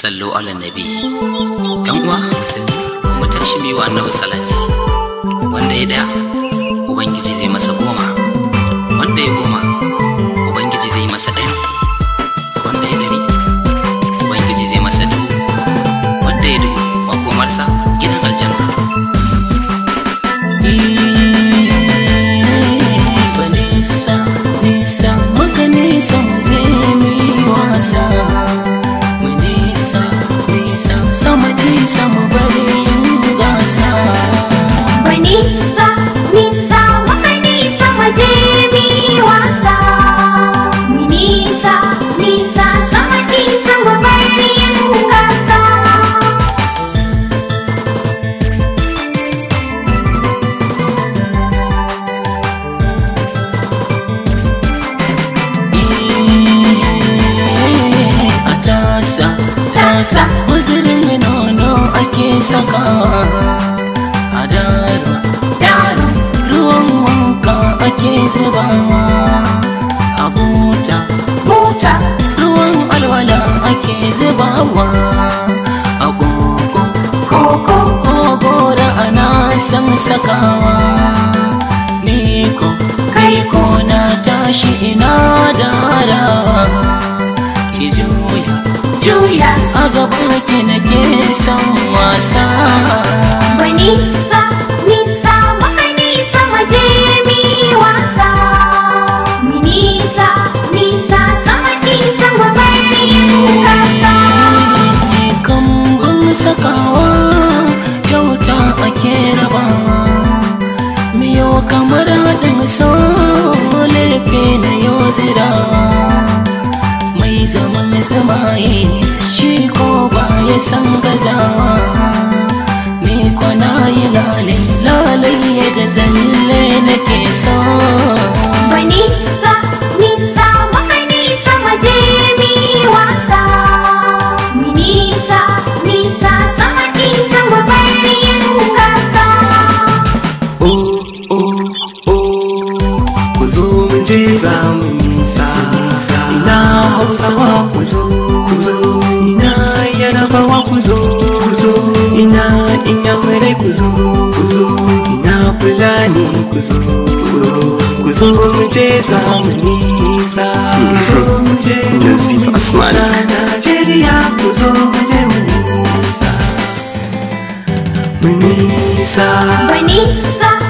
sallu ala nabi yan uwa musulmi mu tashi biyu annabi salati wanda ya daya ubangiji zai masa goma wanda ya goma ubangiji zai masa ɗari wanda ya ɗari ubangiji zai masa dubu wanda ya dubu makomarsa gidan aljanna nisa nisa muka nisa mu je mu yi wasa mu nisa nisa sama nisa mu bari yin gasa Nisa, nisa, muka nisa waje mi wasa. Nisa, nisa, sama nisa mu bari yin gasa. a tasa tasa guzurin nono ake sakawa a daro daro ruwan wanka ake zubawa a buta buta ruwan alwala ake zubawa a koko koko koko da ana san sakawa ni ko kai ko na tashi ina darawa ki juya Juya, a gaban ki nake son wasa nisa, nisa, muka nisa waje mi wasa. Nisa, nisa, sama nisa mu bari yin gasa. kambun sakawa kyauta ake rabawa miyo kamar haɗin so lefe na yau zirawa mai zaman zamaye shi ko ba ya san gazawa ni kwana yi lalai lalai da zalle nake so Nisa, nisa, muka nisa waje mi wasa. Nisa, nisa, sama nisa mu bari yin gasa. oh oh oh ku zo mu je za mu nisa ina hausawa ku zo ku zo ina yarabawa ku zo ku zo ina inyamurai ku zo ku zo ina fulani ku zo ku zo ku zo mu je za mu nisa ku zo mu je mu nisa Najeriya ku zo mu je mu nisa mu nisa Nisa,